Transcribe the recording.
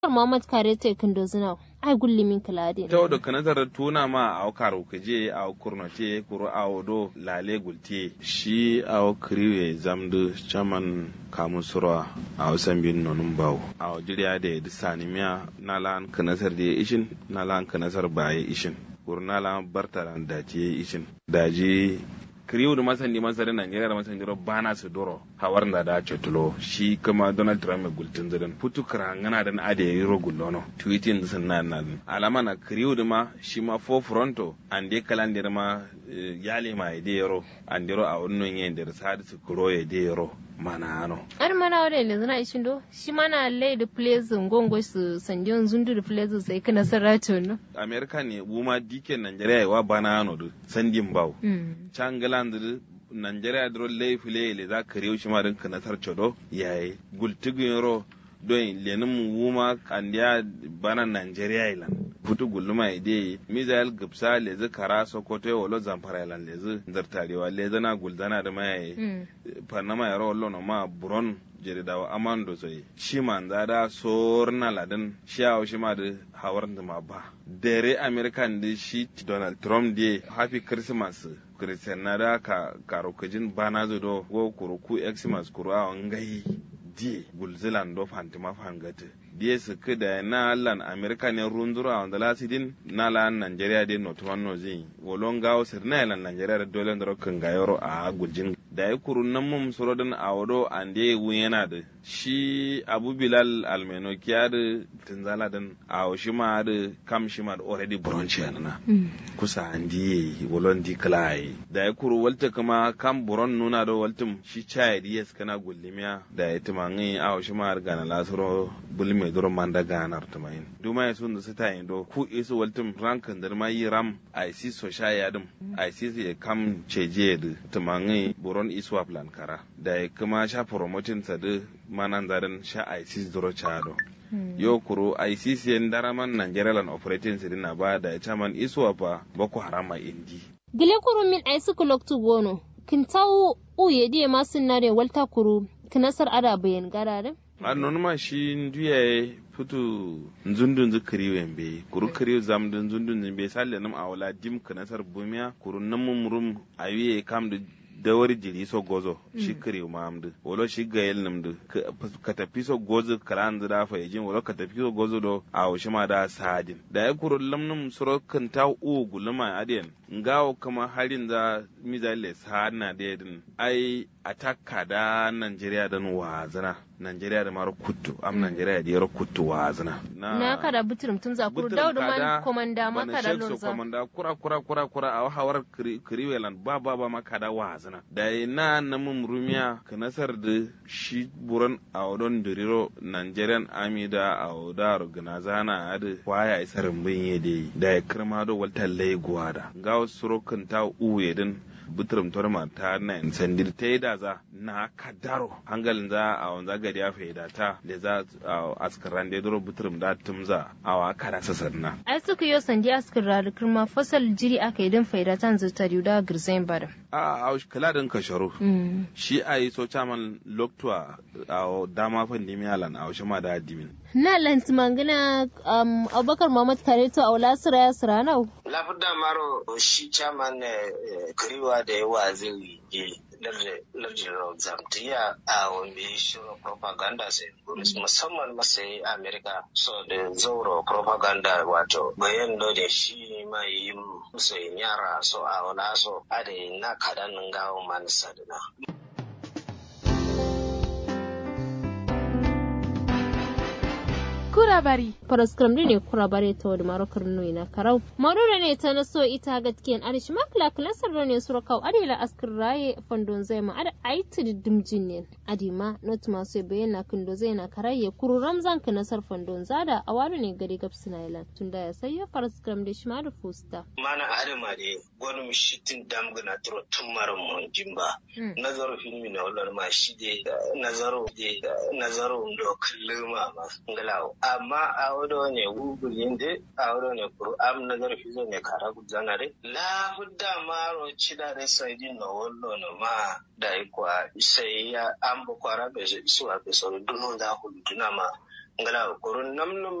Muhammad Kare te kindo zina ai gulli min kalade taw do kanatar tuna ma aw karo kaje aw kurnote kuro aw do lale gulte shi aw kriwe zamdu chaman kamun surwa aw sambin nonum baw aw jiriya de disani miya nalan kanatar de ishin nalan kanatar baye ishin kur nalan bartaran dace ishin daji kriw da masan di masan da Najeriya da masan jiro bana su doro hawar da da cetulo shi kuma Donald Trump mai gultin zidan putu krangana da ade yiro gullono tweeting sun na nan alama na kriw da ma shi ma fo fronto ande kalandir ma yale ma ide yoro andiro a wannan yin da sadi su kuro ya de yoro mana ano ar mana wada ne zana ishin do shi mana lay da place ngongo su sanjon zundu da place sai kana sarato no America ne buma diken Najeriya wa bana ano do sandin bawo changaland Najeriya dro lay file le za ka rewu shi ma din kana tar chodo yayi gultigu yoro don lenin wuma kandiya bana Najeriya ilan futu gulluma ide mizael gipsa lezi kara sokoto wolo zamfara ilan lezi zartarewa lezi na guldana da mayaye panama yaro wallo no ma buron jeridawa amando soy shiman zada sorna ladan shiyawo shima da hawar da ma ba dere american da shi donald trump de happy christmas christian na da ka karokajin bana zo do go kuruku xmas kuru a ngai die gulzilan do fantima fangate die su da na lan america ne runzura wanda lasidin na lan nigeria de not one no zin wolon gawo sir na lan nigeria da dole ndaro kan gayoro a guljin da ya kurun nan mum surodin a wado ande wun yana da shi abu bilal almeno kiya da tunzala din a shi ma da kam shi ma da already bronchi na kusa andi wolon di klai da ya kuru walta kuma kam buron nuna da waltum shi chaya yes kana gullimiya da ya tumangi a shi ma ga na lasuro bulme duro manda ganar tumayin duma ya sun da su tayin do ku isu waltum rankan da ma yi ram a si so shaya dum a si ya kam ceje da tumangi buron iswa plan kara da ya kuma sha promotin sa da manan zarin sha ISIS duro chado yo kuro ISIS yan daraman Nigerian operating sidina ba da chairman iswa fa boko harama indi gile kuru min ai suku loktu gono kin tawo uye die masun nare walta kuru kinasar ada bayan garare annon ma shi nduya futu nzundun zu kiriwen be kuru kiriw zam dun nzundun zin be salle nam awala dim kinasar bumiya kuru namum rum awiye kam da dawar jiri so gozo shi kiriw ma amdu wolo shi gayel namdu ka tafi so gozo kalan da fa yajin wolo ka tafi so gozo do awo shi ma da sadin da ya kuru lamnum suro kan ta u guluma adiyan ngawo kama harin da mizale sana da yadin ai atakka da Najeriya dan wazana Najeriya da mara kuttu am Najeriya da yaro kuttu wazana na kada buturum tun za kuru daudu man komanda maka da lorza komanda kura kura kura kura a hawar kiriwelan ba ba ba maka da wazana da na namun rumiya ka nasar da shi buran a wadon diriro Nigerian army da a wadar ganazana a da kwaya isarin bin yade da ya kirma da waltar laiguwa da ga wasu surokin ta uwe din butrum torma ta na sandir ta yi da za na kadaro hangalin za a wanza gari ya faida ta da za a askaran da duro butrum da tumza a wa kada sasarna ai suka yi sandi askar da kirma fasal jiri aka yi don faida ta zata da girzain bada a a kala din kasharo shi a yi so chaman loktua a dama fandimi alan a wasu ma da dimin na lanti mangana um, abubakar muhammad kareto a wala sira ya sira nau lafida maro shi chairman kiriwa da yawa zai yi lardin zamtiya a wani shirin propaganda sai musamman masai amerika so da zauro propaganda wato bayan da shi mai yi musu yara so a wala so a da na kadan gawo manisa da kurabari paraskram ne kurabare ta wadi marokar nui na karau marura ne ta naso ita gatkiyan arish makla klasar ne surakau adila askar raye fandon zai ma ada aiti dimjin ne adima not masu bayyana kindo zai na karaye kuru ramzan ka nasar fandon zada a wani ne gari gabs na ilan tunda ya sayo paraskram da shi ma da fusta mana adama ne gwani mishitin damgana turo tun mara mun jimba nazaru filmi na wallar ma shi de nazaru de nazaru ndo kalluma ma ngalawo amma a wado ne google yinde a wado ne kuru am nazar fizo ne kara gudana re la hudda maro chida re saidi no wollo no ma dai kwa sai ya ambo kwara be su a be so duno da huduna ma ngala kurun namnum